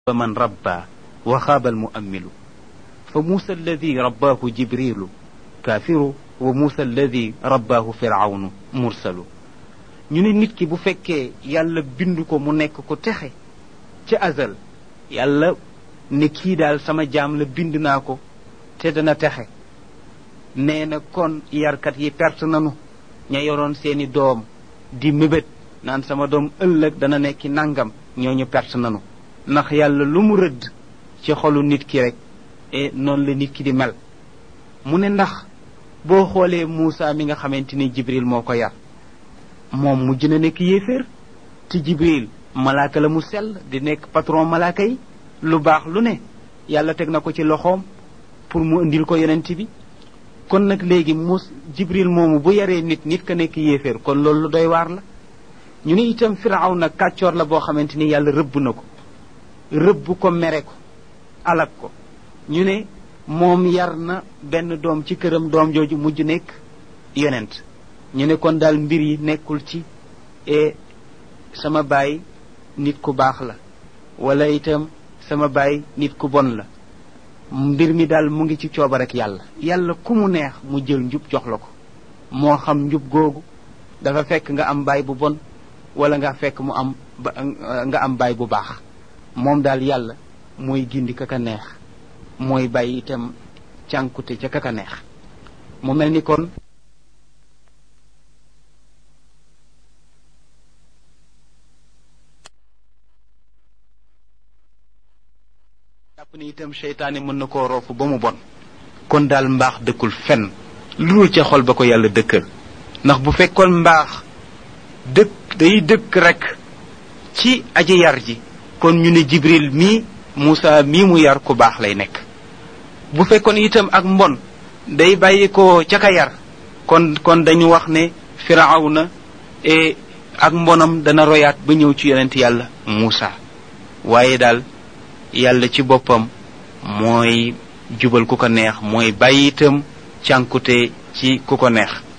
من ربى وخاب المؤمل فموسى الذي رباه جبريل كافر وموسى الذي رباه فرعون مرسل ñu ne nit ki bu fekkee yàlla bind ko mu nekk ko texe ca azal yàlla ne kii daal sama jaam la bind naa ko te dana texe nee na kon yarkat yi perte nanu ña yoroon seeni doom di mébét naan sama doom ëllëg dana nekki nangam ñooñu perte nanu ndax yàlla lu mu rëdd ci xolu nit ki rek e noonu la nit ki di mel mu ne ndax boo xoolee Muusa mi nga xamante ni Jibril moo ko yar moom mujj na nekk yéeféer te Jibril malaaka la mu sell di nekk patron malaaka yi lu baax lu ne yàlla teg na ko ci loxoom pour mu indil ko yonent bi kon nag léegi mus Jibril moomu bu yaree nit nit ka nekk yéeféer kon loolu lu doy waar la ñu ne itam Firaw nag kàccoor la boo xamante ni yàlla rëbb na ko rëbb ko mere ko alak ko ñu ne moom yar na benn doom ci këram doom jooju mujj nekk yonent ñu ne kon daal mbir yi nekkul ci e sama baay nit ku baax la wala itam sama baay nit ku bon la mbir mi daal mu ngi ci cooba rek yàlla yàlla ku mu neex mu jël njub jox la ko moo xam njub googu dafa fekk nga am baay bu bon wala nga fekk mu am nga am baay bu baax moom daal yàlla mooy gindi kaka neex mooy bàyyi itam cànkute ca kaka neex mu mel ni kon jàpp ni itam seytaane mën na koo roofu ba mu bon kon daal mbaax dëkkul fenn lu dul ca xol ba ko yàlla dëkkal ndax bu fekkoon mbaax dëkk day dëkk rek ci aji yar ji kon ñu ne jibril mii Moussa mii mu yar ku baax lay nekk bu fekkoon itam ak mbon day bàyyi ko ca ka yar kon kon dañu wax ne firawna e ak mbonam dana royaat ba ñëw ci yonent yàlla Moussa waaye daal yàlla ci boppam mooy jubal ku ko neex mooy bàyyi itam cànkute ci ku ko neex